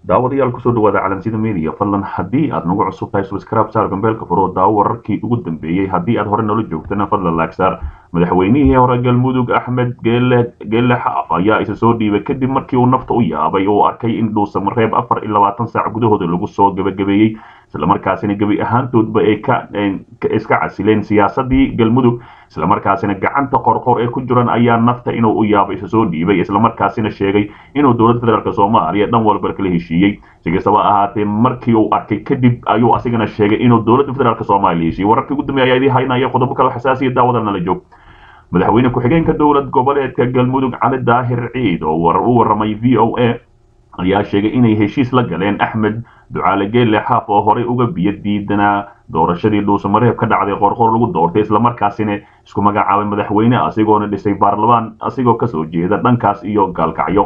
daawadayaal kusoo dhawaada calansida media fadlan haddii aad nagu cusub tahay subscribe saar gambeelka furo daawo wararkii ugu dambeeyey haddii aad hore noola joogtana fadlan laagsaar madaxweynihii hore galmudug axmed geele geele xaaf ayaa isa soo dhiibay kadib markii uu nafta u yaabay oo arkay in dhuusamareeb afar iyo labaatan saac gudahooda lagu soo gabagabeeyey islamarkaasina gebi ahaantoodba ay ka iska casileen siyaasadii galmudug islamarkaasina gacanta qorqor ee ku jiran ayaa nafta inuu u yaabo isa soo dhiibay islamarkaasina sheegay inuu dowladda federaalk soomaaliya dhan walba kala heshiiyey si kastaba ahaatee markii uu arkay kadib ayuu asigana sheegay inuu dowladda federaalk soomaaliya heshiiyey wararkii ugu dambeeya ayaa idii haynaya qodobo kale xasaasiya daawada nala joog madaxweyne ku-xigeenka dowlad goboleedka galmudug cali daahir ciid oo u waramay v o a ayaa sheegay inay heshiis la galeen axmed ducaale geelle xaaf oo horey uga biyo diidanaa doorashadii dhuusamareeb ka dhacday qorqor lagu doortay islamarkaasina isku magacaabay madaxweyne asigoona dhisay baarlamaan asigoo kasoo jeeda dhankaas iyo gaalkacyo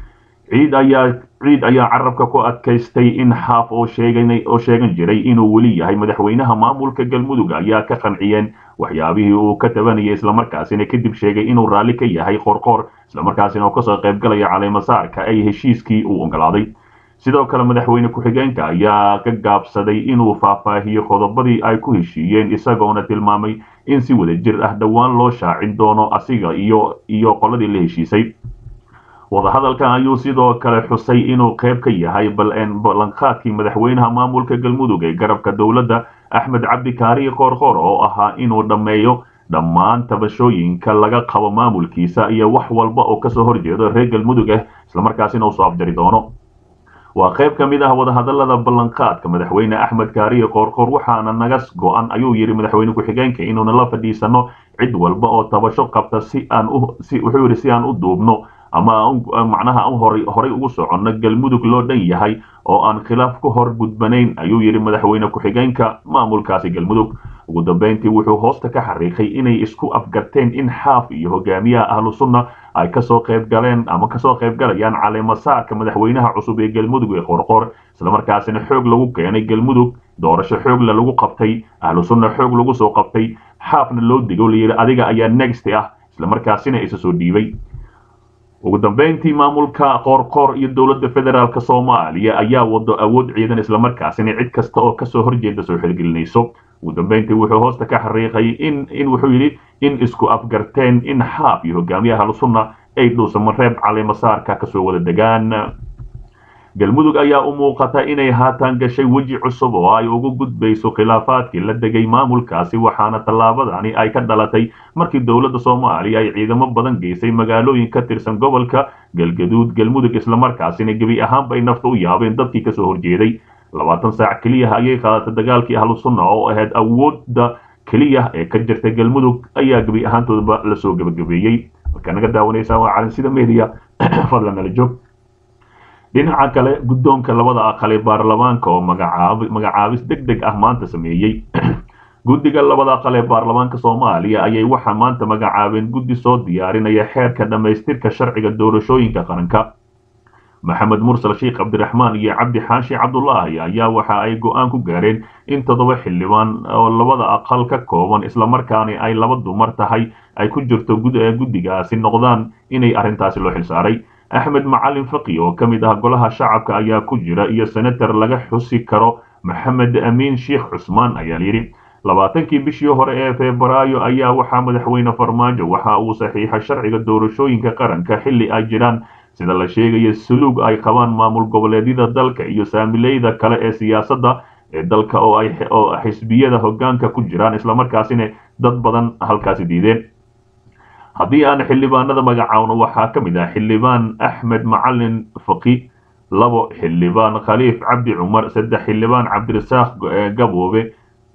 ciid ayaa ciid ayaa carabka ku adkaystay in xaaf oo sheegan oo sheegan jiray inuu weli yahay madaxweynaha maamulka galmudug ayaa ka qanciyeen waxyaabihii uu ka tabanayay islamarkaasina kadib sheegay inuu raalli ka yahay qorqor islamarkaasina uu kasoo qaybgalaya caleemasaarka ay heshiiskii uu ogolaaday sidoo kale madaxweyne ku-xigeenka ayaa ka gaabsaday inuu faahfaahiyo qodobadii ay ku heshiiyeen isagoona tilmaamay in si wada jir ah dhowaan loo shaacin doono asiga iyo iyo qoladii la heshiisay wadahadalkan ayuu sidoo kale xusay inuu qayb ka yahay ballanqaadkii madaxweynaha maamulka galmudug ee garabka dowladda axmed cabdi kaariye qoorqoor oo ahaa inuu dhammeeyo dhammaan tabashooyinka laga qabo maamulkiisa iyo wax walba oo kasoo horjeedo reer galmudug ah islamarkaasina uu soo afjari doono waa qayb ka mid ah wadahadalada ballanqaadka madaxweyne axmed kaariye qoorqoor waxaana naga go-an ayuu yidhi madaxweyne ku-xigeenka inuuna la fadhiisano cid walba oo tabasho qabta si aan wuxuu yidhi si aan u duubno ama macnaha horay horay ugu soconno galmudug loo dhan yahay oo aan khilaaf ku hor gudbanayn ayuu yidhi madaxweyne ku-xigeenka maamulkaasi galmudug ugu dambeyntii wuxuu hoosta ka xariiqay inay isku afgarteen in xaaf iyo hogaamiyaha ahlu sunna ay kasoo qayb galeen ama kasoo qayb galayaan caleemasaarka madaxweynaha cusub ee galmudug ee qorqor islamarkaasina xoog lagu keenay galmudug doorasho xoogla lagu qabtay ahlu sunna xoog lagu soo qabtay xaafna loo digo layidhi adiga ayaa next ah islamarkaasina isa soo dhiibay ugu dambeyntii maamulka qoorqoor iyo dowladda federaalk soomaaliya ayaa wado awood ciidan islamarkaasina cid kasta oo kasoo horjeeda soo xilgelinayso ugu dambeyntii wuxuu hoosta ka xariiqay in in wuxuu yidhi in isku afgarteen in xaaf iyo hogaamiyaha ahlusunna ay dhuusamareeb caleemasaarka kasoo wada degaan galmudug ayaa u muuqata inay haatan gashay weji cusub oo ay ugu gudbayso khilaafaadkii la degay maamulkaasi waxaana tallaabadani ay ka dhalatay markii dowladda soomaaliya ay ciidamo badan geysay magaalooyin ka tirsan gobolka galgaduud galmudug islamarkaasina gebi ahaanba ay nafta u yaabeen dadkii kasoo horjeeday labaatan saac keliya ayay qaadatay dagaalkii ahlu sunna oo ahayd awoodda keliya ee ka jirta galmudug ayaa gebi ahaantoodaba lasoo gebagabeeyey markaa naga daawanaysaa waa calansida media fadlan nala joog dhinaca kale guddoonka labada aqal ee baarlamaanka oo magacaabis deg deg ah maanta sameeyey guddiga labada aqal ee baarlamaanka soomaaliya ayay waxaa maanta magacaabeen guddi soo diyaarinaya xeerka dhammaystirka sharciga doorashooyinka qaranka maxamed mursal sheekh cabdiraxmaan iyo cabdi xaashi cabdulaahi ayaa waxa ay go-aan ku gaareen in toddoba xildhibaan oo labada aqal ka kooban islamarkaana ay laba dumar tahay ay ku jirto guddigaasi noqdaan inay arrintaasi loo xilsaaray axmed macalin faqi oo ka mid ah golaha shacabka ayaa ku jira iyo senator laga xusi karo maxamed amiin sheekh cusmaan ayaa layidhi labaatankii bishii hore ee febraayo ayaa waxaa madaxweyne farmaajo waxa uu saxiixay sharciga doorashooyinka qaranka xilli ay jiraan sida la sheegaya suluug ay qabaan maamul goboleedyada dalka iyo saamileyda kale ee siyaasadda ee dalka oo ay oo xisbiyada hoggaanka ku jiraan islamarkaasina dad badan halkaasi diideen haddii aan xildhibaanada magacaawno waxaa ka mid ah xildhibaan axmed macalin faqi labo xildhibaan khaliif cabdi cumar saddex xildhibaan cabdirasaaq gaboobe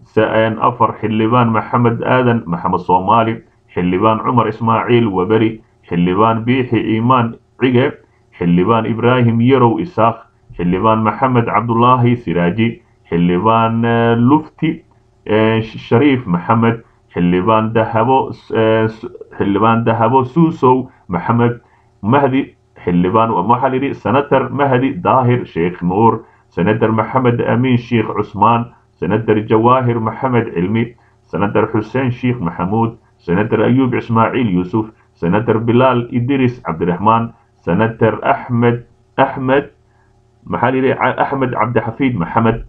afar xildhibaan maxamed aadan maxamed soomaali xildhibaan cumar ismaaciil waberi xildhibaan biixi iimaan cige xildhibaan ibraahim yarow isaaq xildhibaan maxamed cabdulaahi siraaji xildhibaan lufti shariif maxamed xildhibaan dahabo xildhibaan dahabo suusow maxamed mahdi xildhibaan waxaa layidhi senator mahdi daahir sheekh nuur senator maxamed amiin sheekh cusmaan senator jawaahir maxamed cilmi senator xuseen sheekh maxamuud senator ayuub ismaaciil yuusuf senator bilaal idris cabdiraxmaan senator axmed axmed maxaa layidhi axmed cabdixafiid maxamed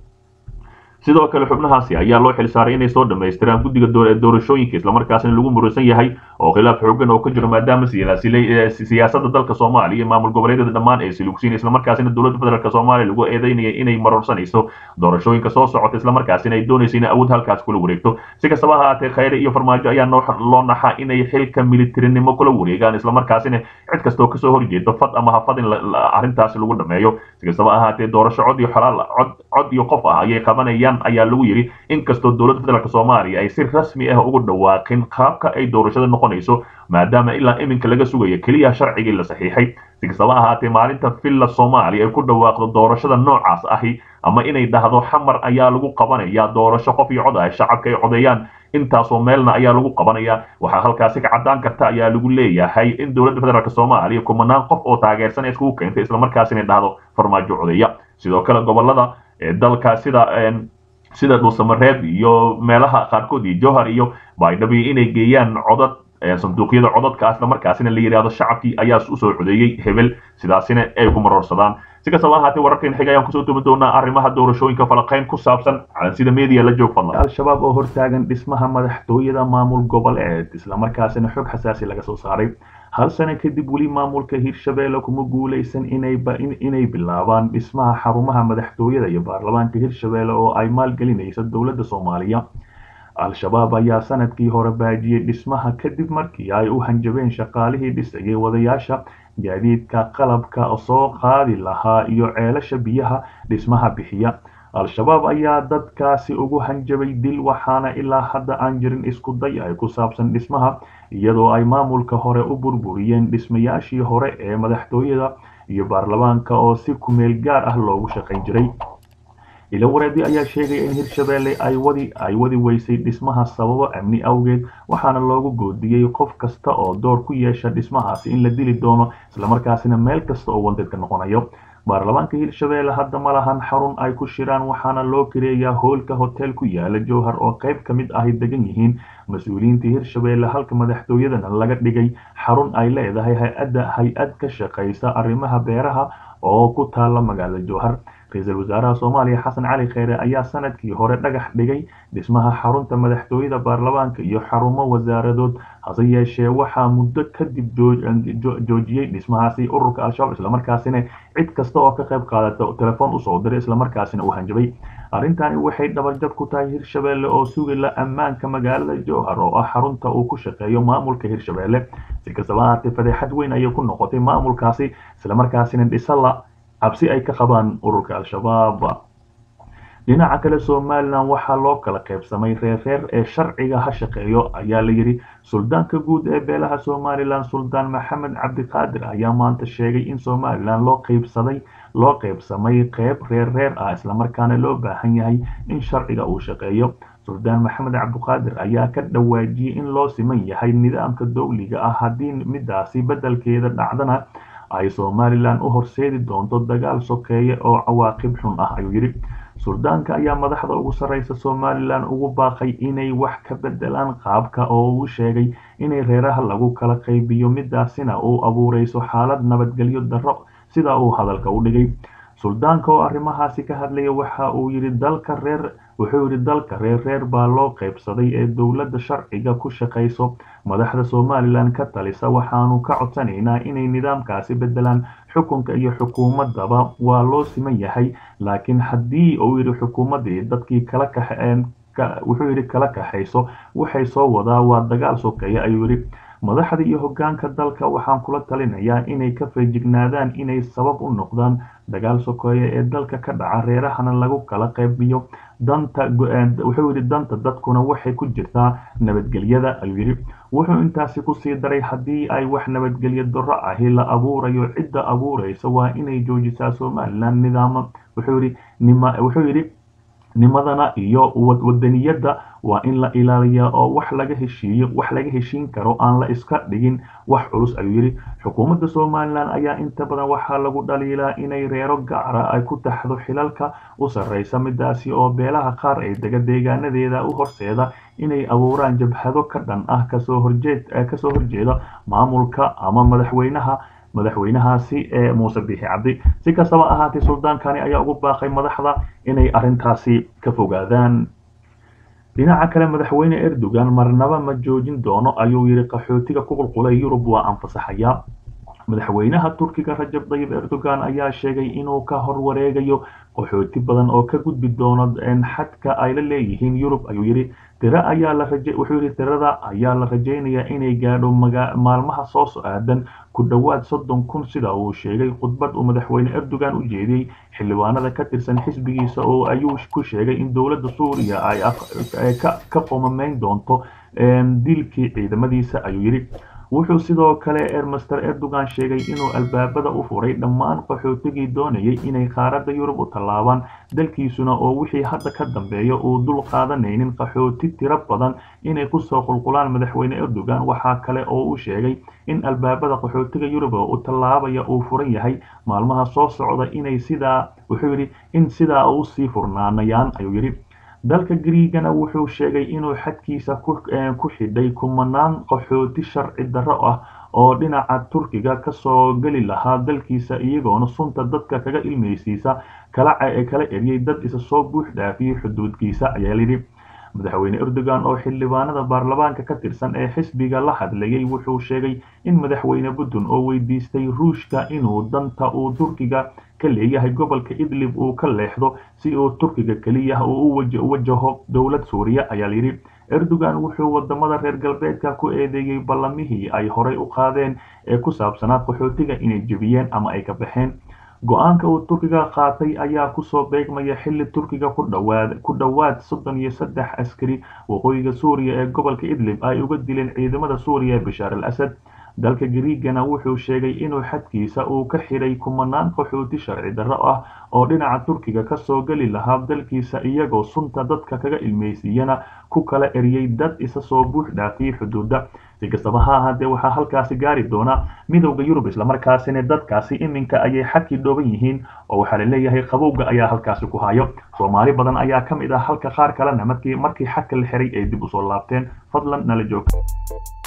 sidoo kale xubnahaasi ayaa loo xilsaaray inay soo dhammaystiraan guddiga doorashooyinka islamarkaasina lagu murusan yahay oo khilaaf xoogan oo ka jiro maadaama siyaasada dalka soomaaliya iyo maamul goboleedyada dhammaan ay silugsiin islamarkaasina dowladda federaalk soomaaliya lagu eedeynaya inay marorsanayso doorashooyinka soo socota islamarkaasina ay doonayso inay awood halkaas kula wareegto si kastaba ha ahaatee khayre iyo farmaajo ayaa loo naxaa inay xilka militarinimo kula wareegaan islamarkaasina cid kastoo kasoo horjeedo fad ama hafad in arrintaasi lagu dhameeyo si kastaba ahaatee doorasho cod iyo xolaal cod cod iyo qof ah ayay qabanayaan ayaa lagu yidhi inkastoo dowladda federaalk soomaaliya ay si rasmi ah ugu dhawaaqin qaabka ay doorashada noqonayso maadaama ilaa iminka laga sugayo keliya sharcigii la saxiixay si kastaba ahaatee maalinta villa soomaaliya ay ku dhawaaqdo doorashada noocaas ahi ama inay dhahdo xamar ayaa lagu qabanaya doorasho qof iyo cod ah shacabka ay codeeyaan intaasoo meelna ayaa lagu qabanaya waxaa halkaasi ka caddaan karta ayaa lagu leeyahay in dowladda federaalk soomaaliya kumanaan qof oo taageersan iskugu keentay islamarkaas inay dhahdo farmaajo codeeya sidoo kale gobolada dalka sida sida dhuusamareeb iyo meelaha qaarkood iyo jowhar iyo baydhabi inay geeyaan codad sanduuqyada codadka islamarkaasina la yidhaahdo shacabkii ayaa usoo codeeyey hebel sidaasina ay ku maroorsadaan si kastaba ahaatee wararkan xiga ayaan kusoo tuban doonaa arrimaha doorashooyinka falaqayn ku saabsan calansida media la joog fadlan al-shabaab oo hortaagan dhismaha madaxtooyada maamul goboleed islamarkaasina xog xasaasi laga soo saaray hal sano kadib weli maamulka hirshabeelle kuma guuleysan inay bilaabaan dhismaha xarumaha madaxtooyada iyo baarlamaanka hirshabeelle oo ay maalgelinayso dowladda soomaaliya al-shabaab ayaa sanadkii hore baajiyey dhismaha kadib markii ay u hanjabeen shaqaalihii dhisayay wadayaasha gaadiidka qalabka soo qaadi lahaa iyo ceelasha biyaha dhismaha bixiya al-shabaab ayaa dadkaasi ugu hanjabay dil waxaana ilaa hadda aan jirin isku day ay ku saabsan dhismaha iyadoo ay maamulka hore u burburiyeen dhismayaashii hore ee madaxtooyada iyo baarlamaanka oo si kumeel gaar ah loogu shaqayn jiray ilawareedi ayaa sheegaya in hirshabeelle ay wadi ay wadi weysay dhismaha sababo amni awgeed waxaana loogu goodiyey qof kasta oo door ku yeesha dhismahaasi in la dili doono islamarkaasina meel kasta oo wanteedka noqonayo baarlamaanka hirshabeelle hadda ma lahan xarun ay ku shiraan waxaana loo kireeyaa hoolka hotel ku yaala jowhar oo qayb ka mid ahy degan yihiin mas-uuliyiinta hirshabeelle halka madaxtooyadana laga dhigay xarun ay leedahay hay-adda hay-ad ka shaqaysa arrimaha beeraha oo ku taala magaalada jowhar ra-iisul wasaaraha soomaaliya xasan cali kheyre ayaa sanadkii hore dhagax dhigay dhismaha xarunta madaxtooyada baarlamaanka iyo xarumo wasaaradood hase yeeshee waxaa muddo kadib joojiyey dhismahaasi ururka al-shabaab islamarkaasina cid kasta oo ka qayb qaadata telefoon usoo diray islamarkaasina uu hanjabay arrintani waxay dhabarjab ku tahay hirshabeelle oo sugila ammaanka magaalada jowhar oo ah xarunta uu ku shaqeeyo maamulka hirshabeelle si kastaba ahaatee fadeexad weyn ayay ku noqotay maamulkaasi islamarkaasina dhisala cabsi ay ka qabaan ururka al-shabaab dhinaca kale somalilan waxaa loo kala qaybsamay reerreer ee sharciga ha shaqeeyo ayaa la yidhi suldaanka guud ee beelaha somalilan suldaan maxamed cabdiqaadir ayaa maanta sheegay in somalilan loo qaybsaday loo qaybsamay qeyb reerreer ah islamarkaana loo baahan yahay in sharciga uu shaqeeyo suldaan maxamed cabdiqaadir ayaa ka dhawaajiyey in loo siman yahay nidaamka dowliga ah haddii midaasi beddelkeeda dhacdana ay somalilan u horseedi doonto dagaal sokeeye oo cawaaqib xun ah ayuu yidhi suldaanka ayaa madaxda ugu sarreysa somalilan ugu baaqay inay wax ka bedelaan qaabka oo uu sheegay inay reeraha lagu kala qaybiyo midaasina uu abuureyso xaalad nabadgelyo darro sida uu hadalka u dhigay suldaanka oo arrimahaasi ka hadlaya waxa uu yidhi dalka reer wuxuu yidhi dalka reer reer baa loo qaybsaday ee dowladda sharciga ku shaqayso madaxda somalilan ka talisa waxaanu ka codsanaynaa inay nidaamkaasi bedelaan xukunka iyo xukuumadaba waa loo siman yahay laakiin haddii uu yidhi xukuumaddii dadkii kala kaxeen wuxuu yidhi kala kaxayso waxay soo wadaa waa dagaal sokeeye ayuu yidhi madaxda iyo hoggaanka dalka waxaan kula talinayaa inay ka feejignaadaan inay sabab u noqdaan dagaal sokeeye ee dalka ka dhaca reerahana lagu kala qaybiyo danta wuxuu yidhi danta dadkuna waxay ku jirtaa nabadgelyada ayuu yidhi wuxuu intaasi kusii daray haddii ay wax nabadgelyo darro ahi la abuurayo cidda abuureysa waa inay joojisaa somalilan nidaama wuxuu yidhi nima wuxuu yidhi nimadana iyo wadaniyadda waa in la ilaaliyaa oo wax laga heshiiyo wax laga heshiin karo aan la iska dhigin wax culus ayuu yidhi xukuumadda somalilan ayaa inta badan waxaa lagu dhaliilaa inay reero gacara ay ku taxdo xilalka u sarreysa midaasi oo beelaha qaar ay dega deegaanadeeda u horseeda inay abuuraan jabhado ka dhan ah kasoo horjeed kasoo horjeeda maamulka ama madaxweynaha madaxweynahaasi ee muuse biixi cabdi si kastaba ahaatee suldaankani ayaa ugu baaqay madaxda inay arrintaasi ka fogaadaan dhinaca kale madaxweyne erdogan marnaba ma joojin doono ayuu yidhi qaxootiga ku qulqulay yurub waa anfasaxaya madaxweynaha turkiga rajab tayyib erdogan ayaa sheegay inuu ka hor wareegayo qaxooti badan oo ka gudbi doono xadka ay la leeyihiin yurub ayuu yidhi tira ayaa la raje wuxuu yidhi tirada ayaa la rajaynayaa inay gaadho maalmaha soo so-aadan ku dhowaad soddon kun sida uu sheegay khudbad uu madaxweyne erdogan u jeediyey xildhibaanada ka tirsan xisbigiisa oo ayuu ku sheegay in dowladda suuriya ay ka qomameyn doonto dilkii ciidamadiisa ayuu yidhi wuxuu sidoo kale ermaster erdogan sheegay inuu albaabada u furay dhammaan qaxootigii doonayay inay qaaradda yurub u tallaabaan dalkiisuna oo wixii hadda ka dambeeya uu dul qaadanaynin qaxooti tiro badan inay kusoo qulqulaan madaxweyne erdogan waxaa kale oo uu sheegay in albaabada qaxootiga yurub u tallaabaya uu furan yahay maalmaha soo socda inay sidaa wuxuu yidhi in sidaa usii furnaanayaan ayuu yidhi dalka griigana wuxuu sheegay inuu xadkiisa ku xidhay kumanaan qaxooti sharci darro ah oo dhinaca turkiga kasoo geli lahaa dalkiisa iyagoona sunta dadka kaga ilmeysiisa kala eriyay dad isa soo buux dhaafiyey xuduudkiisa ayaa layidhi madaxweyne erdogan oo xildhibaanada baarlamaanka ka tirsan ee xisbiga la hadlayay wuxuu sheegay in madaxweyne putin oo weydiistay ruushka inuu danta uu turkiga ka leeyahay gobolka idlib uu ka leexdo si uu turkiga keliya uu u wajaho dowlad suuriya ayaa layidhi erdogan wuxuu wadamada reer galbeedka ku eedeeyey ballamihii ay horey u qaadeen ee ku saabsanaa qaxootiga inay jebiyeen ama ay ka baxeen go-aanka uu turkiga qaatay ayaa kusoo beegmaya xilli turkiga ku dhowaad soddon iyo saddex askari waqooyiga suuriya ee gobolka idlib ay uga dileen ciidamada suuriya ee bashaar al asad dalka griigana wuxuu sheegay inuu xadkiisa uu ka xidhay kumanaan qaxooti sharci darro ah oo dhinaca turkiga kasoo geli lahaa dalkiisa iyagoo sunta dadka kaga ilmeysiiyana ku kala eriyey dad isa soo buux dhaafiyey xuduudda si kastaba ha ahaatee waxaa halkaasi gaari doona midowda yurub islamarkaasina dadkaasi iminka ayay xadkii dhooban yihiin oo waxaa la leeyahay qabowga ayaa halkaasi ku hayo soomaali badan ayaa ka mid ah halka qaar kalena markii markii xadka la xiray ay dib usoo laabteen fadlan nala joog